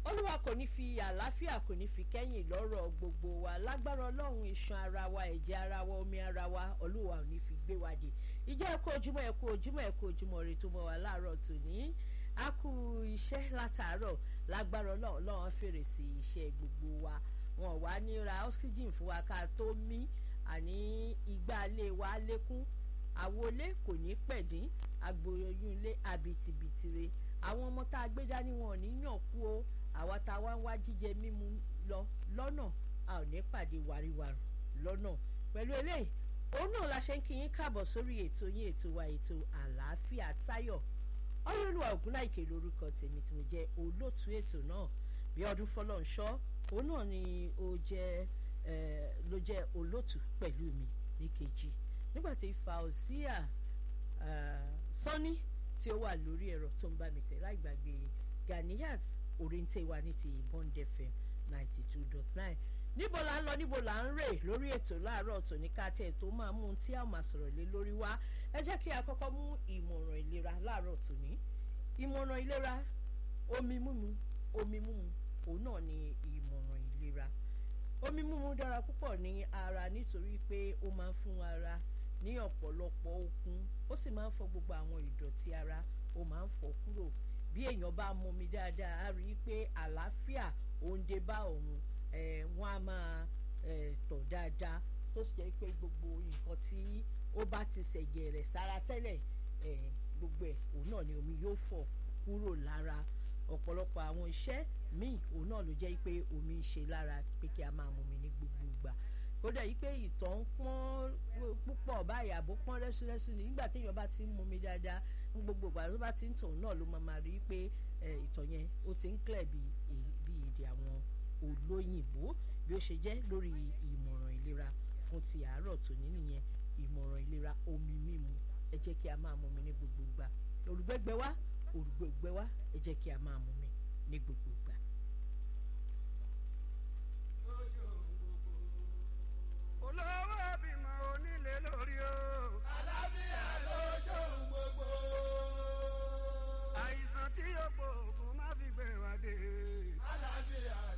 olúwa kò ní fi àlàáfíà kò ní fi kẹ́yìn lọ́rọ̀ gbogbo wa lágbára ọlọ́run iṣan ara wa ẹ̀jẹ̀ ara wa omi ara wa olúwa ò ní fi gbé wa dé ìjẹ́ ẹ̀kú ojúmọ́ ẹ̀kú ojúmọ́ ẹ̀kú ojúmọ́ rẹ̀ tó mọ́ wa láàárọ̀ tòní a kú iṣẹ́ látàárọ̀ lágbára ọlọ́run ọlọ́run fèrè sí iṣẹ́ gbogbo wa wọn wá ní ra oxygen fún wa ká tó mí àní igbá ilé wa lékún àwọlé kò ní pẹ̀dín agboyún ilé àbìtìbìtìre àwọn ọmọ tá a gbé dání wọn ò ní yàn kú o àwa tá a wá ń wá jíjẹ mímu lọ lọ́nà a ò ní pàdé wàríwàrù lọ́nà pẹ̀lú eléyìí òun náà la ṣe ń kí yín káàbọ̀ sórí ètò yín ètò wa ètò àlàáfíà táyọ̀ ọlọ́lùwà ògúnláìkè lórúkọ tèmi tí mo jẹ́ olóòtú ètò náà bí ọdún fọlọ́nṣọ́ òun náà ni ó jẹ́ ló jẹ́ olóòtú pẹ̀lú mi ní kejì nígbà tí Fausia Sani tí ó wà lórí ẹ̀rọ tó ń bá mi tẹ̀ láì gbàgbé Ganiyat oríntè wa ní ti Bond FM ninety two dot nine níbo la ń lọ níbo la ń rè lórí ètò láàárọ̀ tòní ká tẹ̀ tó máa mú un tí a máa sọ̀rọ̀ lé lórí wá ẹ jẹ́ kí a kọ́kọ́ mú ìmọ̀ràn ìlera láàárọ̀ tòní ìmọ̀ràn ìlera omi mímu omi mímu òun náà ni ìmọ̀ràn ìlera omi mímu dára púpọ̀ ní ara nítorí pé ó máa ń fún ara ní ọ̀pọ̀lọpọ̀ okun ó sì máa ń fọ gbogbo àwọn ìdọ̀tí ara ó máa ń fọ kúrò bí èèyàn bá mu omi dáadáa á rí i pé àlàáfíà òǹdè bá òun wọ́n á máa tọ̀ dáadáa tó sì jẹ́ pé gbogbo nǹkan tí ó bá ti ṣẹ̀jẹ̀ rẹ̀ sára tẹ́lẹ̀ gbogbo ẹ̀ òun náà ni omi yóò fọ̀ kúrò lára ọ̀pọ̀lọpọ̀ àwọn iṣẹ́ míì òun náà ló jẹ́ pé omi ń ṣe lára pé kí a máa mu omi ní gbogbo ìgbà kódà yìí pé ìtọ̀ ń pọ́n púpọ̀ báyìí àbó pọ́n rẹ́súrẹ́sú ni nígbà téèyàn bá ti ń mu omi dáadáa ní gbogbo ìgbà tó bá ti ń tọ̀ náà ló máa rí pé ìtọ̀ yẹn ó ti ń clear bí èdè àwọn olóyìnbó bí ó ṣe jẹ́ lórí ìmọ̀ràn ìlera fún ti àárọ̀ tòní nìyẹn ìmọ̀ràn ìlera omi mímu ẹ jẹ́ kí a máa mu omi ní gbogbo ìgbà olùgbẹ́gbẹ́ wá olùgbẹ́gbẹ́ wá ẹ jẹ́ kí a máa mu omi ní gbogbo